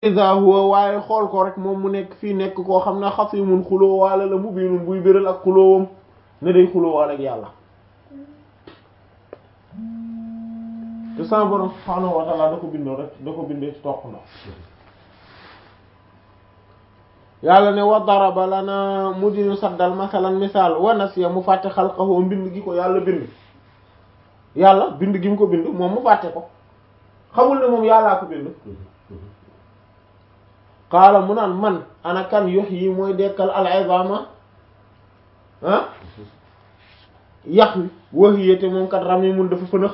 iza huwa waaye xool ko rek moom mu nekk fii nekk koo xam ne xasimun xuloo waale la mu biinun buy béral ak xuloowam ne day xuloo waale ak yàlla te sama borom subhaanahu wa ta'ala da ko bindoo rek da ko bindee ci toq na yàlla ne wa daraba lana mu di ñu saddal masalan misaal wa nasiya mu fàtte xalqahu mbind gi ko yàlla bind yàlla bind gi mu ko bind moom mu fàtte ko xamul ne moom yàllaa ko bind qaala mu naan man ana kan yuhyi mooy dekkal al izama ah yax wi wahiyate moom kat ram yi mun dafa fënëx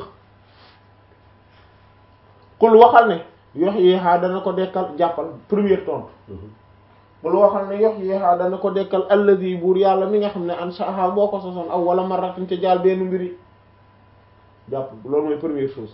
qul waxal ne yuhyiha dana ko dekkal jàppal première tontu qul waxal ne yuhyiha dana ko dekkal alladhi buur yàlla mi nga xam ne ansha'aha moo ko sosoon awwala marratin ca jaal benn mbiri jàpp loolu mooy première chose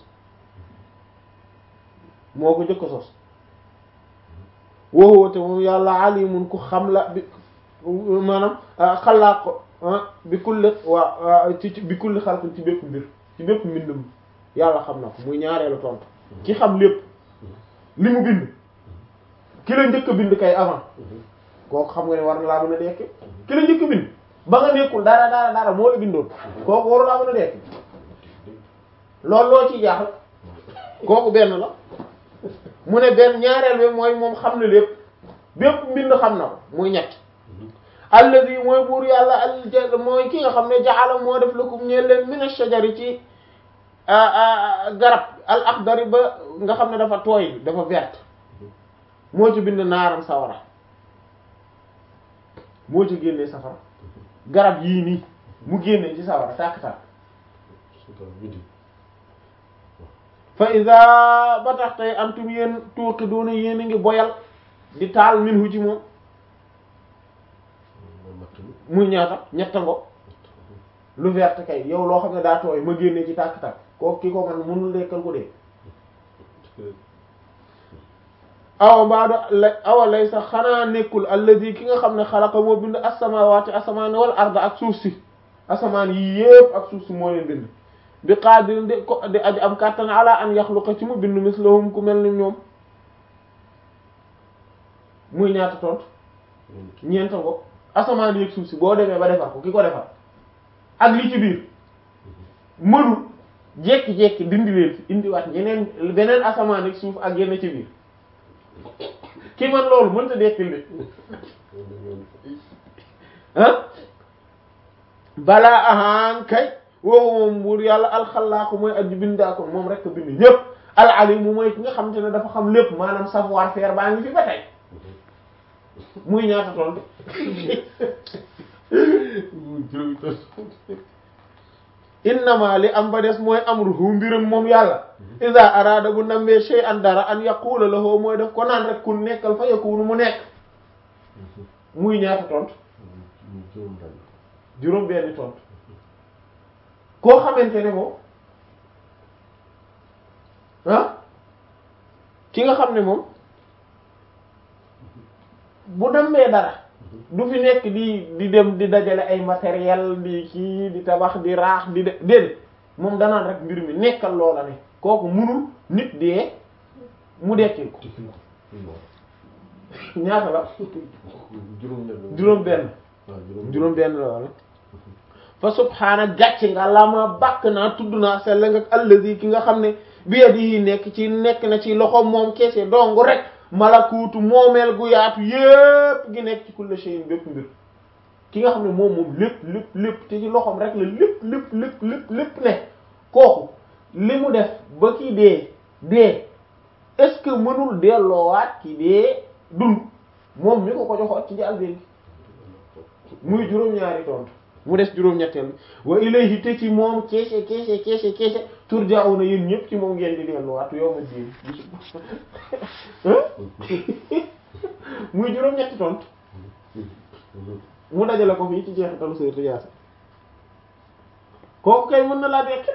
moo ko jëkk sos wowoote moom yàlla alimun ku xam la bi maanaam xalaat ko bi kulli waa ci bi kulli xalqin ci bépp mbir ci bépp mbindum yàlla xam na ko muy ñaareelu tontu ki xam lépp li mu bind ki la njëkk a bind kay avant kooku xam nga ne war na laa mën a dekk ki la njëkk a bind ba nga nekkul dara dara dara moo la bindoon kooku waru laa mën a dekk loolu loo ciy jaaxal kooku benn la mu ne benn ñaareel bi mooy moom xam na lépp bépp mbind xam na ko muy ñett allazi mooy buur yàlla al mooy ki nga xam ne jaala moo def lakum ñeel leen min ash-shajari ci garab al akhdari ba nga xam ne dafa tooy dafa verte moo ci bind naaram sawara moo ci génnee safara garab yii nii mu génnee ci sawara tàkk-tàkk fa iza ba tax tey antum yéen tuuqi doona yéen a ngi boyal di taal minhu ci moom muy ñaata ñetta ngo lu verte kay yow loo xam ne daa tooy ma génne ci tàkk-tàkk kooku ki ko man mënul lekkal ko dee awa mbaado la awa lay sax xanaa nekkul alladi ki nga xam ne xalaqa moo bind asamawaati asamaan wal arda ak suuf si asamaan yi yépp ak suuf si moo leen bind bi qadir di ko di aji am kàttan ala an yaxluqa ci mu bind mislahum ku mel ni ñoom muy ñaata tont ñeenta ko asamaan yi ak suuf si boo demee ba defar ko ki ko defar ak li ci biir mënul jekki-jekki dindi leen fi indiwaat ñeneen beneen asamaan ak suuf ak yenn ci biir ki man loolu mënta dekkil de ah balaa ahaan kay woowu moom buur yàlla alxalaaqu mooy aji bindaa moom rek bind ñépp al alimu mooy ki nga xam te ne dafa xam lépp maanaam savoir faire baa ngi fi ba tey muy ñaata tontu innama li am ba des mooy amruhu mbiram moom yàlla iza arada bu nammee shay'an dara an yaqula lahu mooy def ko naan rek kun nekkal fa yakunu mu nekk muy ñaata tontu juróom benni tontu koo xamante ne moom ah ki nga xam ne moom bu nammee dara du fi nekk di di dem di dajale ay matériel di kii di tabax di raax di de déedéet moom danaan rek mbir mi nekkal loola ne kooku munul nit dee mu dekkil ko ñaata la juróom benn juróom benn la wala fa subhaana gàcce nga la ma bàkk naa tudd naa sell nga allazi ki nga xam ne bi yadihi nekk ci nekk na ci loxo moom keese dong rek malakuutu moomeel gu yaatu yépp gi nekk ci kulli shay'in bépp mbir ki nga xam ne moom moom lépp lépp lépp te ci loxoom rek la lépp lépp lépp lépp lépp ne kooku li mu def ba ki dee dee est-ce que mënul delloowaat ki dee dund moom mi ko ko joxoon ci njàlbéen muy juróom-ñaari tontu mu des juróom-ñetteel bi wa ilayhi te ci moom keese keese keese keese turja'una yéen ñëpp ci moom ngeen di delluwaat yow ma diin muy juróom-ñetti tontu mu dajale ko fii ci jeexitalu Sayyidatu Yaasin kooku kay mën na laa dekke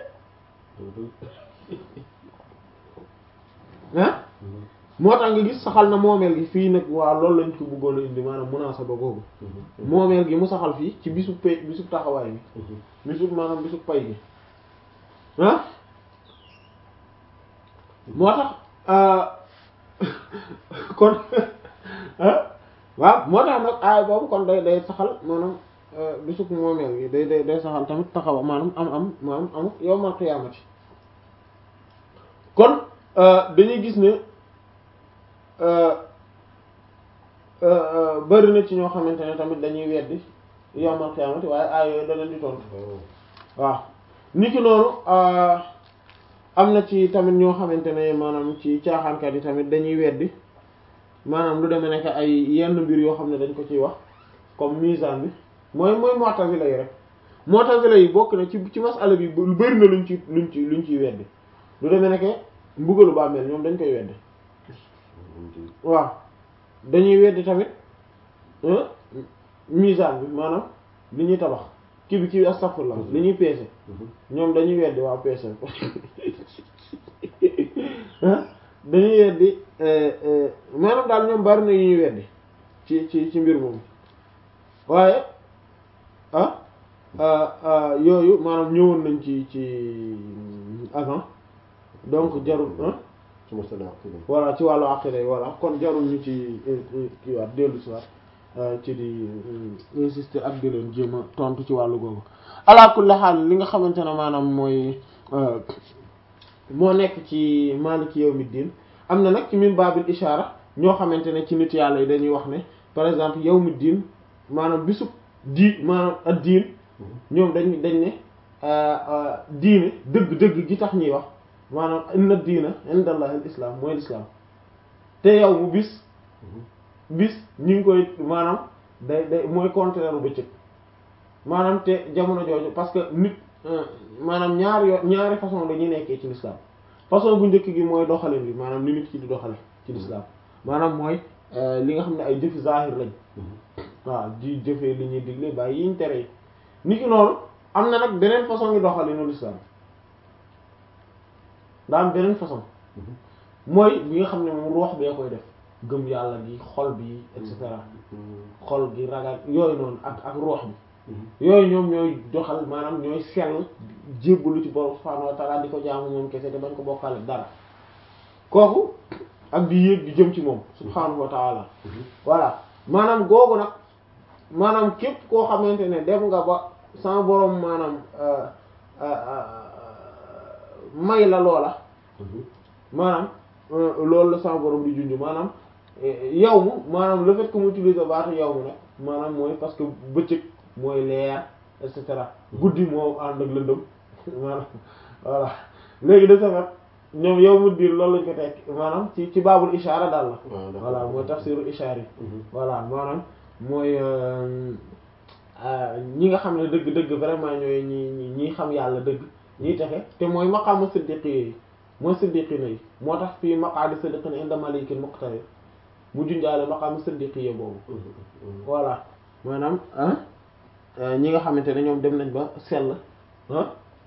ah moo tax nga gis saxal na moomeel gi fii nag waaw loolu lañ ko bëggoon a indi maanaam munaasaba googu moomeel gi mu saxal fii ci bisu pay bisu taxawaay bi bisu maanaam bisu pay gi ah moo tax kon waaw moo tax nag aay boobu kon day day saxal maanaam bisub moomeel gi day day day saxal tamit taxaw maanaam am am maanaam am yawmal qiyaamati kon dañuy gis ne bari na ci ñoo xamante ne tamit dañuy weddi yawmal qiyaamati waaye aay yooyu da leen di tontu waaw niki noonu am na ci tamit ñoo xamante ne maanaam ci caaxaankat yi tamit dañuy weddi maanaam lu demee nekk ay yenn mbir yoo xam ne dañ ko ciy wax comme misaan bi mooy mooy mu'tazila yi rek mu'tazila yi bokk na ci ci masala bi lu bari na luñ ci luñ ci luñ ciy weddi lu demee nekk mbugalu bàmmeel ñoom dañ koy weddi waaw dañuy weddi tamit misaan bi maanaam li ñuy tabax kii bi kii astaghfirullah li ñuy peese ñoom dañuy weddi waaw peese dañuy weddi maanaam daal ñoom bari na yu ñuy weddi ci ci ci mbir moom waaye ah yooyu maanaam ñëwoon nañ ci ci avant donc jarul voilà ci wàllu aqida yi voilà kon jarul ñu ci kii waat dellu si waat ci di insister ak di leen jéem a tontu ci wàllu googu ala kulli haal li nga xamante ne maanaam mooy moo nekk ci maliki yawmiddin am na nag ci min babil ishara ñoo xamante ne ci nit yàlla yi dañuy wax ne par exemple yawmiddin maanaam bisub di maanaam ak diin ñoom dañ dañ ne diine dëgg-dëgg gi tax ñuy wax maanaam inna diina indallahi al islam mooy l'islam te yow mu bis bis ñu ngi koy maanaam day day mooy contraire bu bëccëg maanaam te jamono jooju parce que nit maanaam ñaari yo ñaari façon dañuy nekkee ci l'islam façon bu njëkk gi mooy doxalin bi maanaam ni nit ki di doxale ci l'islam maanaam mooy li nga xam ne ay jëfi zahir lañ waaw di jëfee li ñuy digle bàyyi yiñ tere nit ki noonu am na nag beneen façon ngi doxalinu l'islam daa am beneen façon mooy bi nga xam ne moom ruux bee koy def gëm yàlla gi xol bi et cetera xol gi ragal yooyu noonu ak ak ruux bi yooyu ñoom ñooy doxal maanaam ñooy sell jébbalu ci borom subhaanahu wa ta'ala di ko jaamu moom kese te bañ ko bokkale dara kooku ak di yéeg di jëm ci moom subhaanahu wa ta'ala voilà maanaam googu nag maanaam képp koo xamante ne dem nga ba sama borom maanaam may la loola maanaam loolu la sama borom di junj maanaam yow mu maanaam le fait que mu utiliser baatu yow mu nag maanaam mooy parce que bëccëg mooy leer et cetera guddi moo ànd ak lëndëm maanaam voilà léegi de safet ñoom yow mu diir loolu lañ ko tekk maanaam ci ci baabul ishaara daal la voilà mooy tafsiru ishaar yi voilà maanaam mooy ñi nga xam ne dëgg-dëgg vraiment ñooy ñi ñi xam yàlla dëgg ñiy texe te mooy maqaamu siddiqi yi mooy siddiqina yi moo tax fii maqaadi siddiqina inda malikin muqtadir mu junjaale maqaamu siddiqi yi boobu voilà maanaam ñi nga xamante ne ñoom dem nañ ba sell ah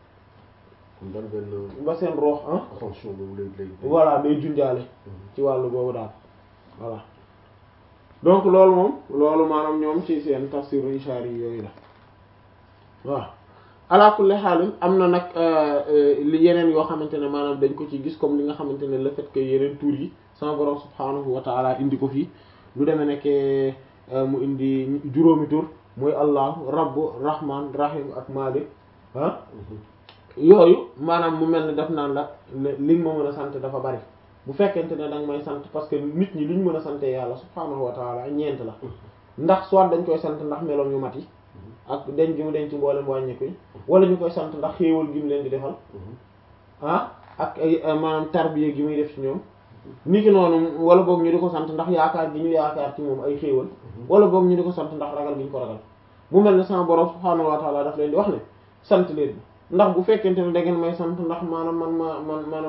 ba seen roox ah voilà day junjaale ci wàllu boobu daal voilà donc loolu moom loolu maanaam ñoom ci seen tafsiru ishaari yi yooyu la waaw ala kulli xaalin am na nag li yeneen yoo xamante ne maanaam dañ ko ci gis comme li nga xamante ne le fait que yeneen tur yi sama borom subhaanahu wa taala indi ko fii lu demee nekke mu indi juróomi tur muy allahu rabbu rahman rahim ak malik ah yooyu maanaam mu mel ni daf naan la li nga ma mën a sant dafa bari bu fekkente ne danga may sant parce que nit ñi li ñu mën a sante yàlla subhaanahu wa taala ñeent la ndax soit dañ koy sant ndax meloom yu mat yi ak denc gi mu denc mboolem wàññiku yi wala ñu koy sant ndax xéewal gi mu leen di defal ah ak ay maanaam tarbiya gi muy def ci ñoom ni ki noonu wala boog ñu di ko sant ndax yaakaar gi ñu yaakaar ci moom ay xéewal wala boog ñu di ko sant ndax ragal gi ñu ko ragal mu mel ne sama borom subhaanahu wa taala daf leen di wax ne sant leen ndax bu fekkente ne da ngeen may sant ndax maanaam man ma man maanaam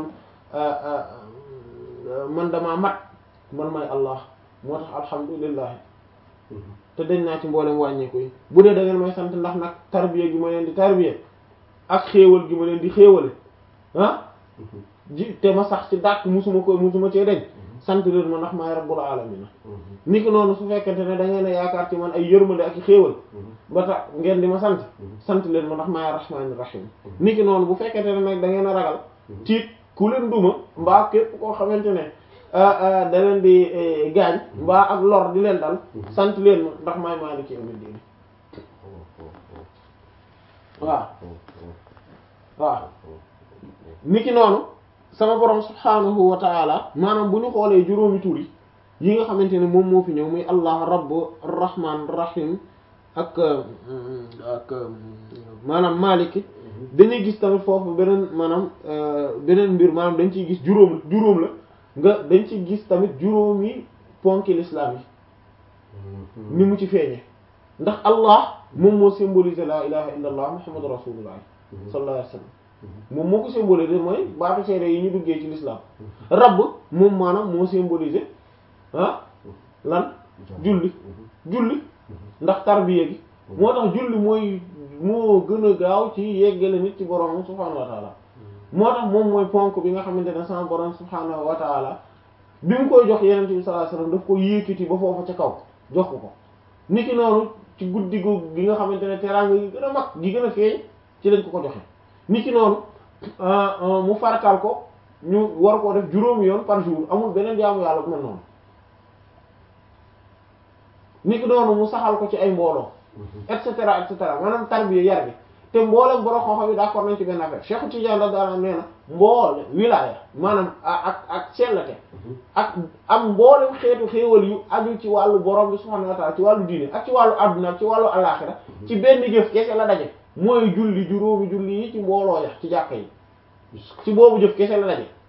man damaa mat man may allah moo tax alhamdulillah te dañ naa ci mboolem wàññeeku yi bu dee da ngeen may sant ndax nag tarbiya gi ma leen di tarbiya ak xéewal gi ma leen di xéewale ah ji te ma sax ci dàq musuma ko musuma cee dañ sant leen ma ndax maay rabbul alamina ni ki noonu su fekkente ne da ngeen a yaakaar ci man ay yërmande ak i xéewal ba tax ngeen di ma sant sant leen ma ndax maay rahmaani rahim ni ki noonu bu fekkente ne nag da ngeen a ragal tiit ku leen duma mbaa képp koo xamante ne da leen di gaañ mbaa ak lor di leen dal sant leen ma ndax maay maaliki yawmi diin waaw waaw niki noonu sama borom subhaanahu wa taala maanaam bu ñu xoolee juróomi tur yi yi nga xamante ne moom moo fi ñëw muy allah rabb rahman rahim ak ak maanaam maliki dañuy gis tamit foofu beneen maanaam beneen mbir maanaam dañ ciy gis juróom juróom la nga dañ ciy gis tamit juróomi ponki l'islam yi ni mu ci feeñe ndax allah moom moo symbolisé la ilaha illa allah muhammadu rasulullah sallallahu alayhi wa sallam moom moo ko symbolisé mooy baatu seede yi ñu duggee ci l'islam rabb moom maanaam moo symbolisé ah lan julli julli ndax tarbiya gi moo tax julli mooy moo gën a gaaw ci yeggale nit ci borom subhaanahu wa taala moo tax moom mooy ponk bi nga xamante ne sama borom subhaanahu wa taala bi mu koy jox yenente bi sallallahu alayhi wasallam daf ko yékkati ba foofa ca kaw jox ko ko niki noonu ci guddi gu gi nga xamante ne teraanga gi gën a mag gi gën a feeñ ci lañ ko ko joxe niki noonu mu farataal ko ñu war koo def juróomi yoon par jour amul beneen jaamu yàlla bu mel noonu niki noonu mu saxal ko ci ay mbooloo et cetera et cetera maanaam tarbiya yar bi te mboolem borom xam-xam yi d'accord nañ ci benn affaire Cheikh Tidiane da daana nee na mboole wilaya maanaam ak ak sellate ak am mboolem xeetu xéewal yu aju ci wàllu borom bi subhanahu wa ta'ala ci wàllu diine ak ci wàllu adduna ak ci wàllu alaxira ci benn jëf kese la daje mooy julli juróomi julli yi ci mbooloo ya ci jàkka yi ci boobu jëf kese la daje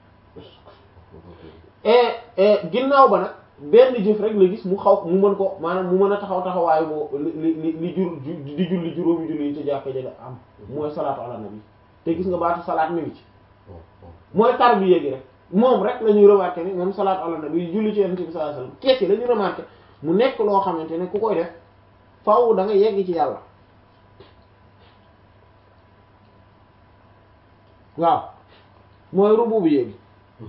et ginnaaw ba nag benn jëf rek la gis mu xaw mu mën ko maanaam mu mën a taxaw taxawaayu boo li li li jur di julli juróomi julli yi ci jàkka ji la am mooy salaatu ala nabi te gis nga baatu salaat mi ngi ci mooy tarbiya gi rek moom rek la ñuy remarqué ni moom salaatu ala nabi julli ci yonent bi sallallahu alayhi wasallam kees yi la ñuy remarqué mu nekk loo xamante ne ku koy def faaw da nga yegg ci yàlla waaw mooy rububiyya gi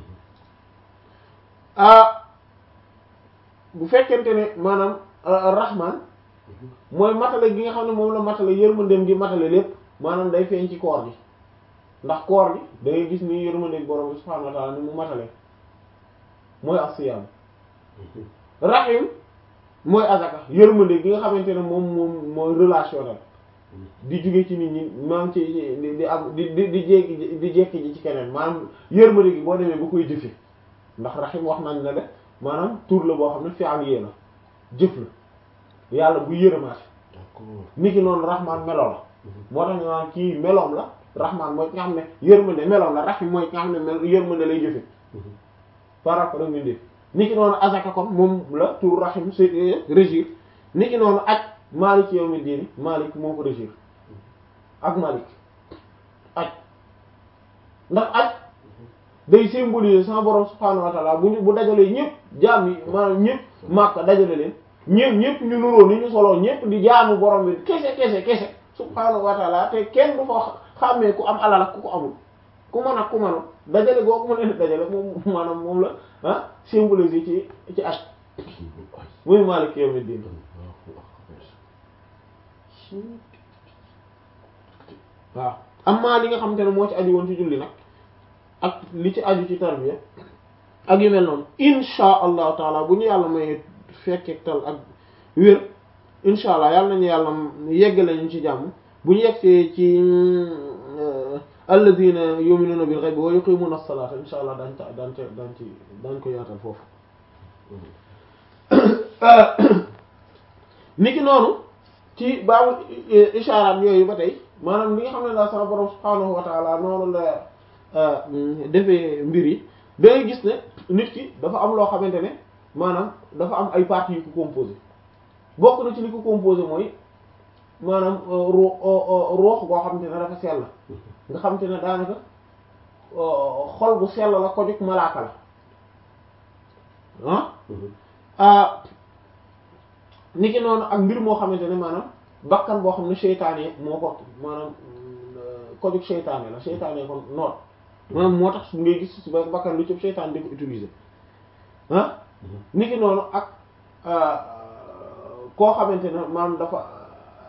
ah bu fekkente ne maanaam rahman mooy matale gi nga xam ne moom la matale yërmandeem gi matale lépp maanaam day feeñ ci koor gi ndax koor gi da ngay gis ni yërmandeeg borom bi subhanahu wa ta'ala ni mu matale mooy as-siyam rahim mooy azaka yërmandeeg gi nga xamante ne moom moom mooy relationnel di jóge ci nit ñi maanaam ci di di am di di di jékki di jékki ji ci keneen maanaam yërmande gi boo demee ba koy jëfe ndax rahim wax nañ ne de maanaam tur la boo xam ne fi'al la jëf la yàlla bu yërëmaate ni ki noonu rahman melo la moo tax ñu naan kii meloom la rahman mooy ki nga xam ne yërmande meloom la rahim mooy ki nga xam ne mel yërmande lay jëfe par rapport ak mbindeef ni ki noonu azaka kon moom la tur rahim c'est régir ni ki noonu aj malik yawmi diini malik moo ko régir ak malik aj ndax aj day symboliser sama borom subhaanahu wa ta'ala bu ñu bu dajalee ñëpp jaam yi maanaam ñëpp Makka dajale leen ñëpp ñëpp ñu nuroo ni ñu soloo ñëpp di jaamu borom bi kese kese kese subhaanahu wa ta'ala te kenn du fa xàmmee ku am alal ak ku ko amul ku mën ak ku mënul dajale googu mu leen dajale moom maanaam moom la ah symboliser ci ci at muy Maalik yawmi diin waaw amma li nga xamante ne moo ci aju woon ci julli nag ak li ci aju ci tarbiya ak yu mel noonu insha allahu taala bu ñu yàlla may fekkee tal ak wér insha allah yàlla nañu yàlla yeggale ñu ci jàmm bu ñu yegsee ci alladina yu'minuna bil ghaibi wa yuqimuna as-salata insha allah daañ ta daañ ca daañ ci daañ ko yaatal foofu niki noonu ci baabu ishaaraat yooyu ba tey maanaam li nga xam ne daal sama borom subhaanahu wa taala noonu la defee mbir yi da ngay gis ne nit ki dafa am loo xamante ne maanaam dafa am ay parties yu ko composé bokk na ci li ko composé mooy maanaam roo roox boo xamante ne dafa sell nga xamante ne daanaka xol bu sell la ko jóg malaaka la ah nit ki noonu ak mbir moo xamante ne maanaam bakkan boo xam ne seytaane moo ko maanaam ko jóg seytaane la seytaane kon noot maanaam moo tax ngay gis su bakkan lu ci seytaane di ko utiliser ah nit ki noonu ak koo xamante ne maanaam dafa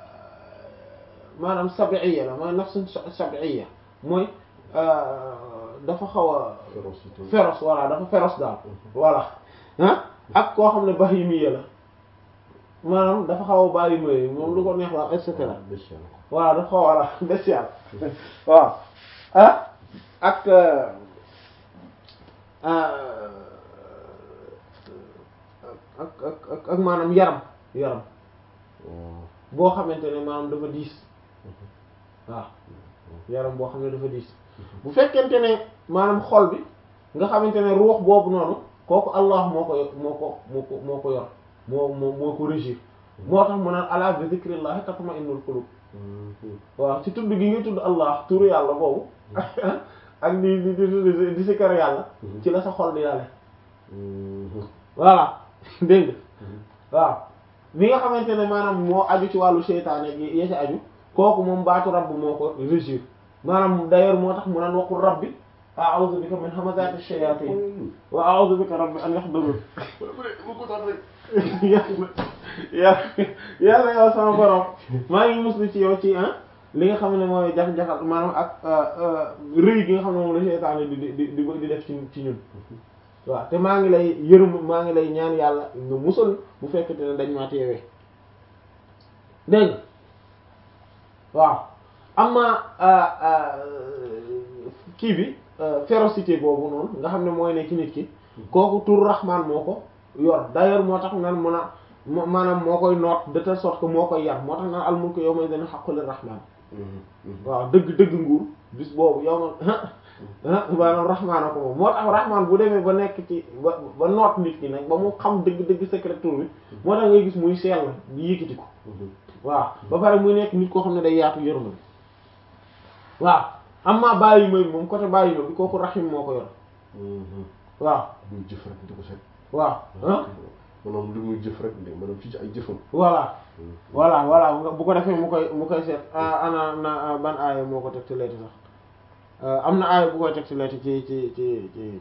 maanaam sabiya la mooy nafsu sabiya mooy dafa xaw a férocité féroce voilà dafa féroce daal voilà ah ak koo xam ne bahimi la maanaam dafa xaw a bàyyi may moom lu ko neex la et cetera bestial voilà dafa xaw voilà bestial waaw ah ak euh, euh, ak ak ak ak maanaam yaram yaram waaw boo xamante ne maanaam dafa diis waaw yaram boo xam ne dafa diis bu fekkente ne maanaam xol bi nga xamante ne ruux boobu noonu kooku Allah moo ko yor moo ko moo ko moo ko yor moo moo moo ko régir moo tax mu naan ala bi zikrillahi tatma'innul qulub waaw ci tudd gi nga tudd Allah turu yàlla boobu ak di di di di sikkar yàlla ci la sa xol di yàlla voilà dégg nga waaw li nga xamante ne maanaam moo aju ci wàllu seytaane gi ya ci aju kooku moom baatu rabb moo ko régir maanaam d'ailleurs moo tax mu naan waxul rabbi a'udhu bika min hamazati shayatin wa a'udhu bika rabbi an yahdurun yàlla yàlla yàlla yow sama borom maa ngi muslu ci yow ci ah li nga xam ne mooy jax-jaxal maanaam ak rëy gi nga xam ne moom la seytaane di di di di def ci ci ñun waaw te maa ngi lay yërëm maa ngi lay ñaan yàlla nga musal bu fekkente ne dañ maa teewee dégg nga waaw amma kii bi férocité boobu noonu nga xam ne mooy ne ci nit ki kooku tur rahman moo ko yor d'ailleurs moo tax nan mun a maanaam moo koy noot de telle sorte que moo koy yar moo tax naan al mulku yawma idhin haqqul rahman waaw dëgg dëgg nguur bis boobu yow ma maanaam rahmaan a ko moom moo tax rahmaan bu demee ba nekk ci ba ba noot nit ki nag ba mu xam dëgg-dëgg secret tur bi moo tax ngay gis muy sell di yëkkati ko waaw ba pare muy nekk nit koo xam ne day yaatu yërmande waaw amma bàyyi may moom côté bàyyi ma bi kooku rahim moo ko yor waaw muy jëf rek di ko seet waaw ah maanaam lu muy jëf rek de maanaam ci ay jëfam voilà voilà voilà nga bu ko defee mu koy mu koy seet ana na ban aaya moo ko teg ci leeti sax am na aaya bu koy teg ci leeti ci ci ci ci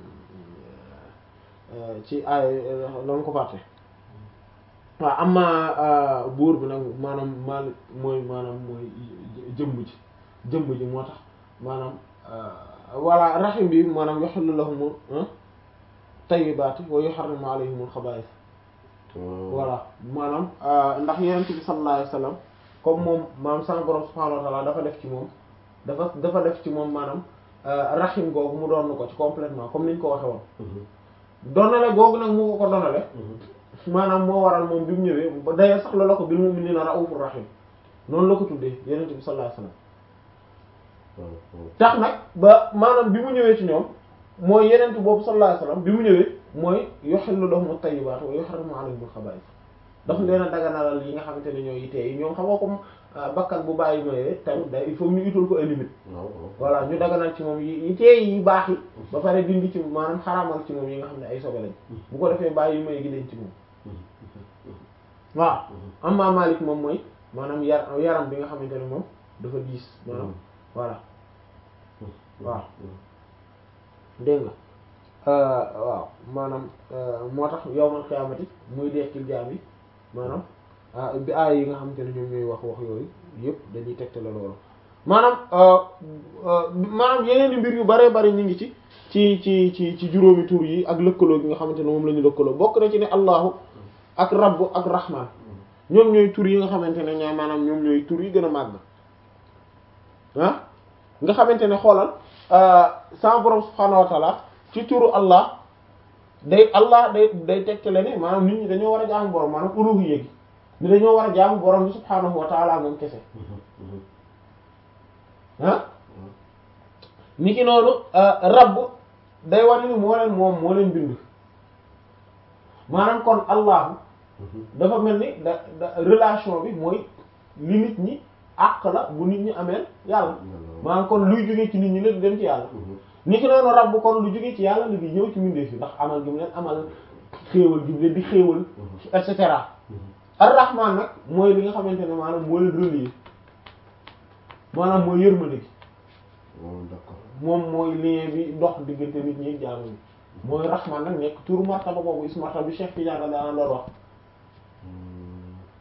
ci aaya dama ko fàtte waaw am na buur bi nag maanaam maalik mooy maanaam mooy jëmm ji jëmm ji moo tax maanaam voilà rahim bi maanaam yuhillu lahum tayyibaati wa yuharrimu alayhimul xabaa'is voilà maanaam ndax yonent bi sallallahu alayhi wasallam comme moom maanaam sama borom subhaanahu wa ta'ala dafa def ci moom dafa dafa def ci moom maanaam rahim googu mu doon ko ci complètement comme niñ ko waxe woon donale googu nag mu ko ko donale maanaam moo waral moom bi mu ñëwee ba d'ailleurs sax la la ko bil mu'miniina ra'uufur rahim noonu la ko tuddee yonent bi sallallahu alayhi wasallam tax nag ba maanaam bi mu ñëwee ci ñoom mooy yenent boobu sallallahu alayhi wasallam bi mu ñëwee mooy yuhillu lahum at-tayyibaat wa yuharrimu alayhim al-khabaa'ith dafa leen a daganalal yi nga xamante ne ñooy yitee yi ñoom xam nga comme bakkan bu bàyyi mayee tamit day il faut ñu utal ko ay limite voilà ñu daganal ci moom yi yitee yi baax yi ba pare dindi ci maanaam xaraamal ci moom yi nga xam ne ay sobe lañ bu ko defee bàyyi may gi dañ ci moom waaw amma Maalik moom mooy maanaam yar yaram bi nga xamante ne moom dafa diis maanaam voilà waaw dégg nga waaw maanaam moo tax yawmal qiyaamati muy dekkil jaam yi maanaam bi aay yi nga xamante ne ñoom ñooy wax wax yooyu yëpp dañuy tegtale loolu maanaam maanaam yeneen i mbir yu bare bari ñu ngi ci ci ci ci ci juróomi tur yi ak lëkkaloo gi nga xamante ne moom la ñu lëkkaloo bokk na ci ne allahu ak rabbu ak rahman ñoom ñooy tur yi nga xamante ne ñaa maanaam ñoom ñooy tur yi gën a màgg ah nga xamante ne xoolal sama borom subhaanahu wa taala ci turu allah day allah day day tegtale ne maanaam nit ñi dañoo war a jaamu borom maanaam uluhiyya gi ni dañoo war a jaamu borom bi subhaanahu wa taala moom kese ah ni ki noonu rabb day wane ni moo leen moom moo leen bind maanaam kon allahu dafa mel ni da da relation bi mooy li nit ñi àq la bu nit ñi ameel yàlla maanaam kon luy jógee ci nit ñi la di dem ci yàlla ni ki noonu rabb kon lu jógee ci yàlla li di ñëw ci mbindeef yi ndax amal gi mu leen amal xéewal gi mu leen di xéewal et cetera ar-rahman nag mooy li nga xamante ne maanaam moo leen relier maanaam mooy yërmande gi moom mooy lien bi dox diggante nit ñi jaamu ñi mooy rahman nag nekk turu martaba boobu is martaba bi Cheikh Tidiane daana doon wax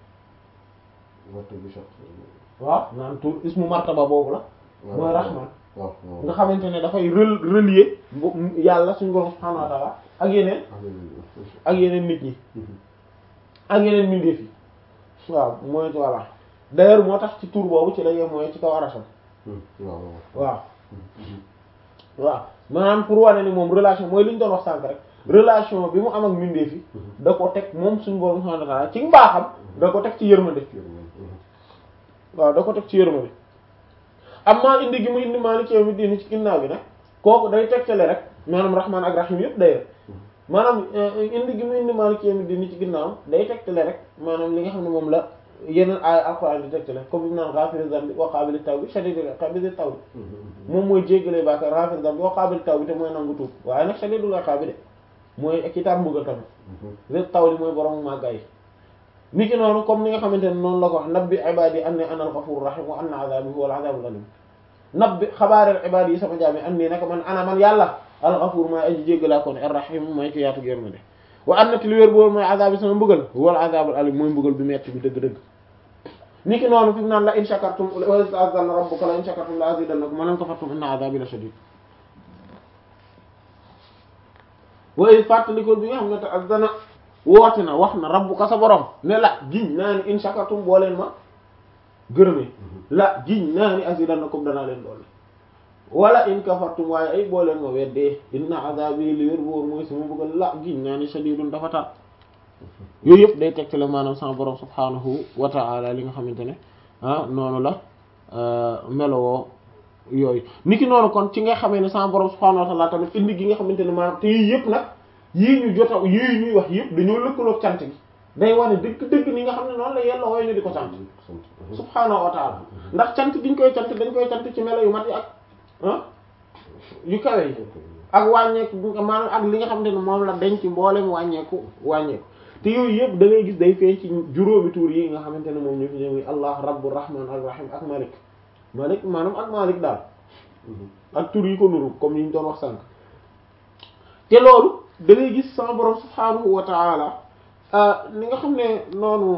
waaw naan tur ismu martaba boobu la mooy rahman waaw waaw nga xamante ne dafay rel relier bu- yàlla suñu borom subhanahu wa ta'ala ak yeneen ak yeneen nit ñi ak yeneen mbindeef yi waaw mooy voilà d'ailleurs moo tax ci tur boobu ci la yem mooy ci kaw arasam waaw waaw waaw maanaam pour wane ni moom relation mooy li ñu doon wax sànk rek relation bi mu am ak mbindeef yi da ko teg moom suñu borom subhanahu wa ta'ala ci mbaaxam da ko teg ci yërmande waaw da ko teg ci yërmande amma indi gi mu indi Maliki yawmi diin ci ginnaaw gi nag kooku day tegtale rek maanaam rahmaan ak rahim yëpp day maanaam indi gi mu indi Maliki yawmi diin ci ginnaaw day tegtale rek maanaam li nga xam ne moom la yeneen aaya alxuraan di tegtale comme bi mu naan ghafiri dhanbi wa qaabili tawbi shadiidul iqaabi dhi tawbi moom mooy jéggale baaka ghafiri dhanbi wa qaabili tawbi te mooy nangu tuub waaye nag shadiidul iqaabi de mooy ki tar mbugal tamit dhi tawbi mooy borom màggaay ni ki noonu comme ni nga xamante ne noonu la ko wax nabbi ibaadi anni ana al-ghafuur rahim wa anna adhabi huwa al-adhabul alim nabbi xabaareel ibaadi yi sama jaam yi anni naka man ana man yàlla al-ghafuur maa aji jéggalaa kon ar-rahim mooy ki yaatu yërmande wa anna ti li wér boobu mooy adhabi sama mbugal huwa al-adhabul alim mooy mbugal bi metti bi dëgg-dëgg ni ki noonu fi mu naan la in shakartum wa ista'adhana rabbuka la in shakartum la azidannakum wa la in kafartum inna adhabi la shadid waaye fàttalikoo bi nga xam ne te azdana woote na wax na rabbuka sa borom ne la giñ naa ni in shakartum boo leen ma gërëmee la giñ naa ni azidannakum danaa leen doole wala in kafartum waaye ay boo leen ma weddee inna azabi li wér boor mooy sama bëggal la giñ naa ni shadidun dafa tar yooyu yëpp day tegtale maanaam sama borom subhanahu wa ta'ala li nga xamante ne ah noonu la melowoo yooyu niki noonu kon ci nga xamee ne sama borom subhanahu wa ta'ala tamit indi gi nga xamante ne maanaam te yii yëpp nag yii ñu jota yii ñuy wax yëpp dañoo lëkkaloog cant gi day wane dëgg-dëgg ni nga xam ne noonu la yella wooy ñu di ko sant subhanahu wa ta'ala ndax cant giñ koy cant dañ koy cant ci melo yu mat yi ak ah yu kawe yi ak wàññeeku maanaam ak li nga xamante ne moom la denc mboolem wàññeeku wàññeeku te yooyu yëpp da ngay gis day feeñ ci juróomi tuur yi nga xamante ne moom ñu fi ñëw allah rabbu rahman ak rahim ak malik malik maanaam ak malik daal ak tur yi ko nuru comme yi ñu doon wax sànq te loolu da ngay gis sama borom subhanahu wa ta'ala li nga xam ne noonu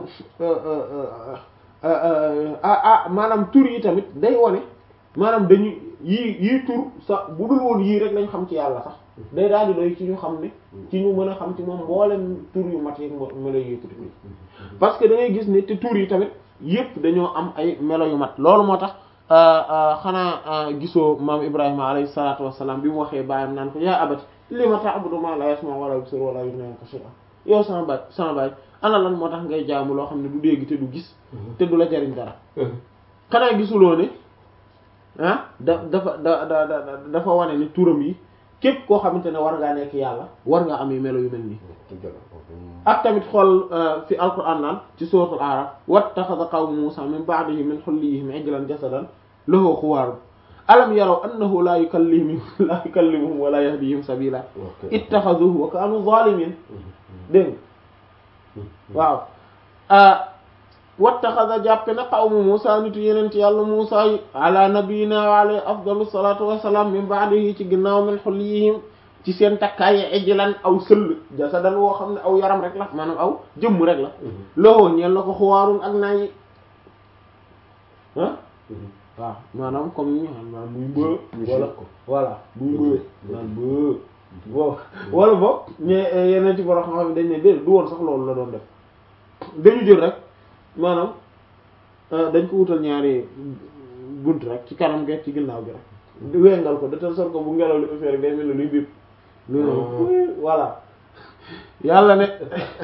ah maanaam tur yi tamit day wone maanaam dañu yii yii tur sax bu dul woon yii rek lañ xam ci yàlla sax day daal di doy ci ñu xam ne ci ñu mën a xam ci moom mboolem tur yu mat yi ma lay yëkkati parce que da ngay gis ne te tur yi tamit yëpp dañoo am ay melo yu mat loolu moo tax xanaa gisoo maam Ibrahima alayhi salaatu wassalaam bi mu waxee baayam naan ko yaa abati lima ta'budu ma la yasma wala yubsir wala yughni anka shay'an yow sama baay sama baay ana lan moo tax ngay jaamu loo xam ne du dégg te du gis te du la jariñ dara xanaa gisuloo ne ah da dafa da da dafa wane ni turam yi képp koo xamante ne war ngaa nekk yàlla war ngaa am yu melo yu mel nii ak tamit xool fi alquran naan ci suratul araf wattaxada qawmu musa min ba'dihi min hulliyihim ijlan jasadan lahu xuwaaru alam yaraw annahu la yukallimuhum la yukallimuhum wala yahdihim sabila ittaxaduhu wa kaanu zalimin dégg waaw wattaxada jàppe na qawmu musa nitu yenent yàlla musa yi ala nabiyina wa alayhi afdalu salatu wassalam min ba'dihi ci ginnaaw min hulliyihim ci seen takkaay ijlan aw sëll jasadan woo xam ne aw yaram rek la maanaam aw jëmm rek la loxo ñeel na ko xuwaarun ak naa yi ah waaw maanaam comme ni maanaam muy mbë wala voilà muy mbë naan mbë bo wala boog ñe yeneen ci borom xam-xam dañ ne déedéet du woon sax loolu la doon def dañu jël rek maanaam dañ ko wutal ñaari bunt rek ci kanam ge ci ginnaaw gi rek wengal ko de telle sorte que bu ngelaw li ëffee rek day mel ne luy biib lu voilà yàlla ne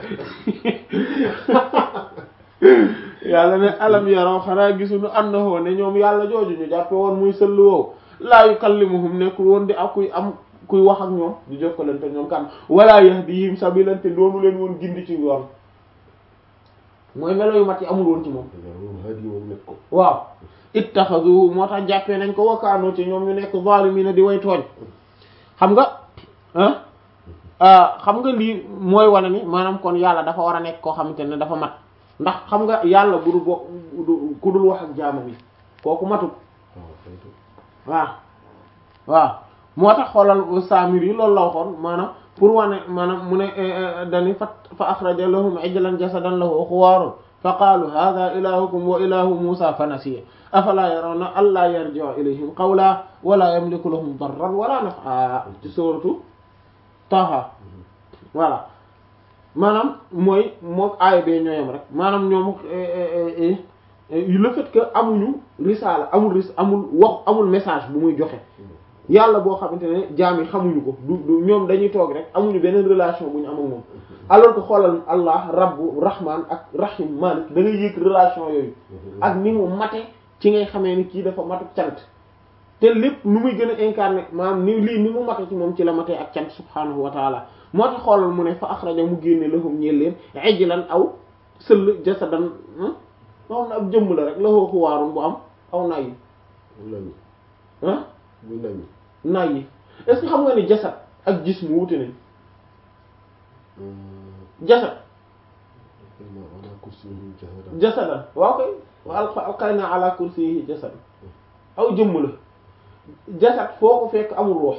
yàlla ne alam yaraw xanaa gisuñu annahu ne ñoom yàlla jooju ñu jàppe woon muy sëll woowu laa yukallimuhum nekkul woon di ak kuy am kuy wax ak ñoom di jokkalante ñoom kan wala yahdihim sabilante doonu leen woon gindi ci yoon mooy melo yu mat yi amul woon ci moom waaw ittaxaduhu moo tax jàppee nañ ko wakaanoo ci ñoom ñu nekk zaalimiina di way tooñ xam nga ah xam nga lii mooy wane ni maanaam kon yàlla dafa war a nekk koo xamante ne dafa mat ndax xam nga yàlla bu dul bo ku dul wax ak jaamam yi kooku matut waaw waaw moo tax xoolal saamir yi loolu la waxoon maanaam pour wane maanaam mu ne dani fa fa axraja lahum ijlan jasadan lahu xuwaarun fa qaalu hadha ilahukum wa ilahu musa fa nasiya afala yarawna alla yarji'u ilayhim qawla wala yamliku lahum darran wala naf'a ci suratu Taha voilà maanaam mooy moom aaya bee ñooyam rek maanaam ñoom le fait que amuñu risaala amul ris amul wax amul message bu muy joxe yàlla boo xamante ne jaam yi xamuñu ko du du ñoom dañuy toog rek amuñu beneen relation bu ñu am ak moom alors que xoolal Allah rabbu rahman ak rahim malik da ngay yëg relation yooyu ak ni mu mate ci ngay xamee ni kii dafa matu cant te lépp nu muy gën a incarné maanaam ni lii ni mu mate ci moom ci la matee ak cant subhanahu wa taala moo tax xoolal mu ne fa axraja mu génne lahum ñeel leen ijlan aw sëll jasadan moom na ab jëmm la rek la xoo xuwaarun bu am aw nay yi nañu ah buy nañu nay yi est-ce que xam nga ni jasad ak gis mu wute nañ jasad ala kursiyyin jasadan jasadan waaw koy wa alqa alqayna ala kursiyyi jasad aw jëmm la jasad foo ko fekk amul ruux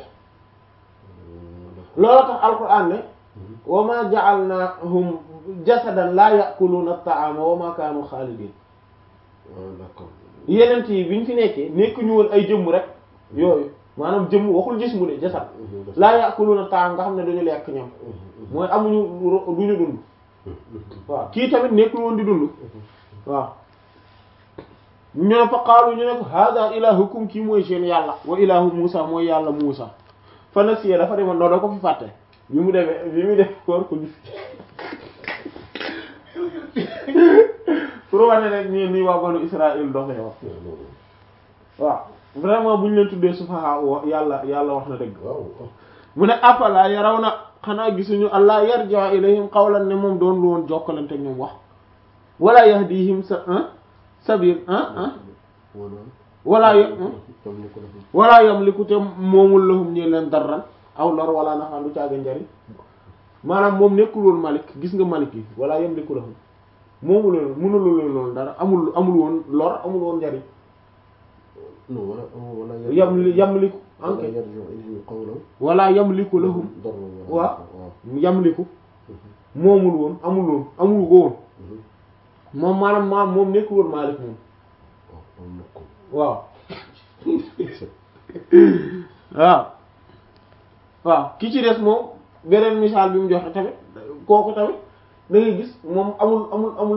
loolu tax alquran ne wa ma ja'alnahum jasadan la ya'kuluna at-ta'ama wa ma kanu khalidin ah d'accord yeneen yi bi ñu fi nekkee nekkuñu woon ay jëmm rek yooyu maanaam jëmm waxul gis mu ne jasad laa ya'kuluna at-ta'ama nga xam ne duñu lekk ñam mooy amuñu ro- duñu dund waaw kii tamit nekkul woon di dund waaw ñu ne fa qaalu ñu ne ko hada ilahukum kii mooy seen yàlla wa ilahu Musa mooy yàlla Musa fa nasiya dafa demoon noo da ko fi fàtte bi mu demee bi mu def koor ko gis pour wane rek nii nii waa banu Israël doxee wax waaw vraiment bu ñu leen tuddee sufaha wa yàlla yàlla wax na dëgg waaw mu ne afala yaraw na xanaa gisuñu allah yarja ilayhim qawlan ne moom doon lu woon jokkalante ñoom wax wala yahdihim sa sabil ah wala y tam ni ko def wala yamliku te moomul lahum ñi leen darran aw lor wala nafaan du caaga njariñ maanaam moom nekkul woon malik gis nga malik yi wala yamliku lahum moomul leen mënulu leen loolu dara amul amul woon lor amul woon njariñ non wala wala yam yamliku wala anke yarji'u ilayhim qawlan wala yamliku lahum darran waaw waaw yamliku moomul woon amul woon amul ko woon moom maanaam maam moom nekkul woon malik moom waaw am na ko waaw waaw waaw ki ci des moom beneen misaal bi mu joxe tamit kooku tamit da ngay gis moom amul amul amul